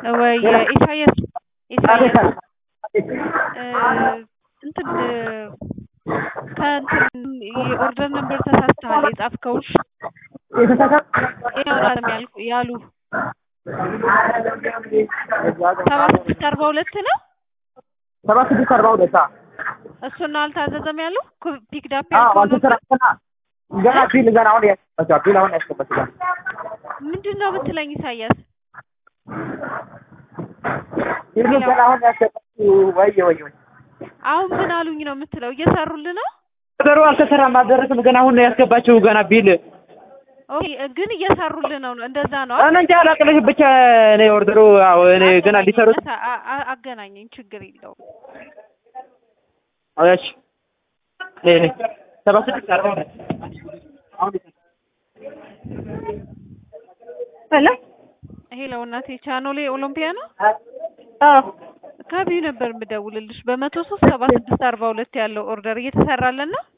ወይ ኢሳያስ ኢሳያስ እ እንትን ከእንትን የኦርደር ነምበር ተሳስተሃል የጻፍከውን ይኸው አለም ያልኩ ያሉ ሰባ ስድስት አርባ ሁለት ነው ሰባ ስድስት አርባ ሁለት እሱን አልታዘዘም ያሉ ፒክ ዳፕ አልተሰራና ገና ቢል ገና አሁን ያስገባችው ቢል አሁን ያስገባችው ምንድን ነው ብትለኝ ኢሳያስ ቢል ገና አሁን ያስገባችው ወይ ወይ ወይ አሁን ምን አሉኝ ነው የምትለው እየሰሩልህ ነው ነገሩ አልተሰራም አልደረስም ገና አሁን ነው ያስገባችው ገና ቢል ኦኬ ግን እየሰሩልህ ነው እንደዛ ነው እኔ እንጃ አላቅልሽ ብቻ እኔ ኦርደሩ አዎ እኔ ገና ሊሰሩት አ- አ- አገናኘኝ ችግር የለውም እሺ ነይ ነይ ሰባ ስድስት አርባ ሁለት አሁን ሄሎ ሄሎ እናቴ ቻኖሌ ኦሎምፒያ ነው አዎ ከቢዩ ነበር የምደውልልሽ በመቶ ሶስት ሰባ ስድስት አርባ ሁለት ያለው ኦርደር እየተሰራለን ነው